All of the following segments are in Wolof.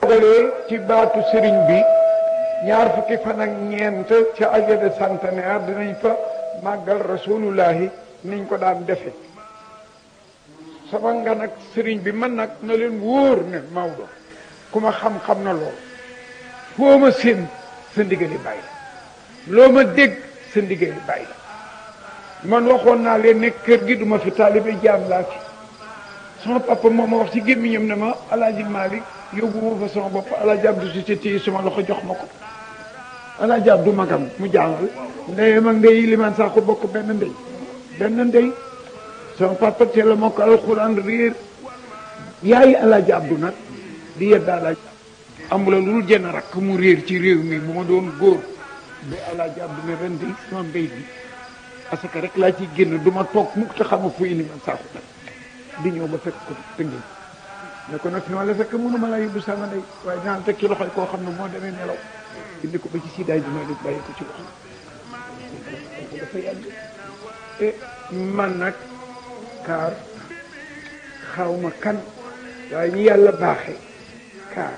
dalee ci baatu sëriñ bi ñaar fukki fan ak ñeent ca aja de centenaire dinañ fa màggal rasulullahi niñ ko daan defe sama nga nag sëriñ bi man nag na leen wóor ne Maodo ku ma xam-xam na lool foo ma seen sa ndigali bàyyi la loo ma dégg sa ndigali bàyyi la man waxoon naa leen ne kër gi duma fi taalibe jaam laa fi sama papa moo ma wax ci gémmiñam ne ma alaaji Malick yóbbu ma fa sama bopp alaaji Abdou Société yi sama loxo jox ma ko alaaji Abdou magam mu jàngal ndeyam ak ndey limaan sax ko bokk benn ndey benn ndey sama papa teel a mokk alxuraan réer yaayi alaaji Abdou nag di yedda alaaji amula lu dul jenn rakk mu réer ci réew mi bu ma doon góor ba alaaji Abdou ne ren di sama mbéy bi parce que rek laa ciy génn du ma toog mukk te xama fu limaan sax ko di ñëw ba fekk ko tëngéej ne ko nag fi ma la fekk mënuma laa yóbbu sama ndey waaye dinaa teg ci loxoy koo xam ne moo demee nelaw indi ko ba ci siidaay bi may bàyyi ko ci loxo dafa yàgg e man nag kaar xawma kan waaye ñu yàlla baaxe kaar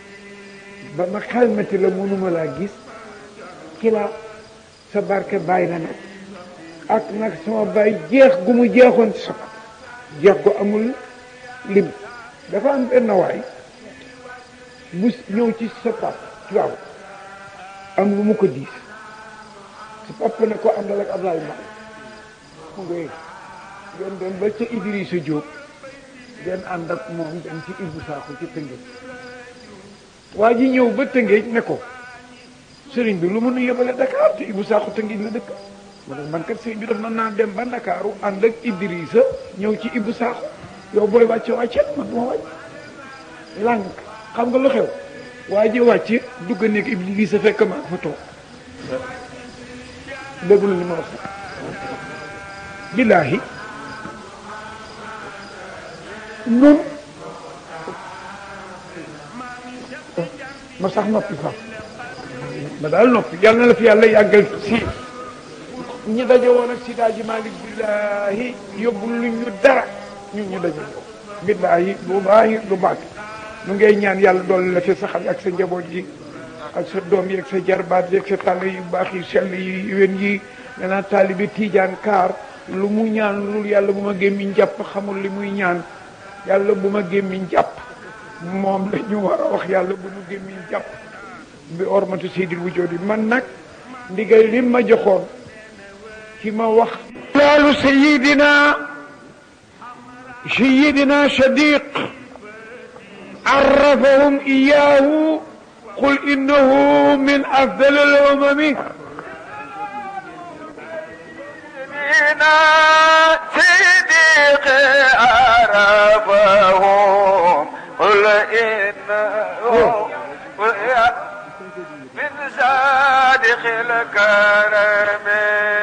ba ma xalmati la mënuma laa gis ci la sa barke bàyyi la nag ak nag sama bàyyi jeex gu mu jeexoon ci sama jeex ko amul lim dafa am benn waay bu ñëw ci sa pap waaw am lu mu ko diis sa papa ne ko àndal ak Ablaye Mbaye mu ngay ngeen dem ba ca Idrissa Diop ngeen ànd ak moom dem ci Ibou Sakho ci Tëngéej waa ji ñëw ba Tëngéej ne ko sëriñ bi lu mënu yebale Dakar te Ibou Sakho Tëngéej la dëkk ma ne man kat sëriñ bi daf na naa dem ba Ndakaaru ànd ak Idrissa ñëw ci Ibou Sakho yow booy wàcce wàcceel man du ma wàcc lànk xam nga lu xew waa ji wàcc dugg nekk Idrissa fekk ma fa toog déglu li ma wax billaahi nun ma sax noppi fa ma daal noppi yàlla na la fi yàlla yàggal si ñi daje woon ak Sida ji Malick billaahi yóbbu lu ñu dara ñun ñu daje woon billaahi lu baax lu baax nu ngay ñaan yàlla doole la fi saxal ak sa njaboot yi ak sa doom yi ak sa jarbaat yi ak sa tàll yu baax yi sell yi wen yi danaa taalibi tiijaan kaar lu mu ñaan lu yàlla bu ma gémmiñ jàpp xamul li muy ñaan yàlla bu ma gémmiñ jàpp moom la ñu war a wax yàlla bu mu gémmiñ jàpp bi ormatu seydil wujoodi man nag ndigal li ma joxoon ci ma wax laalu sayidina sayidina sadiq عرفهم إياه قل إنه من أفضل الأمم صديق عرفهم قل إنه من صادق الكرم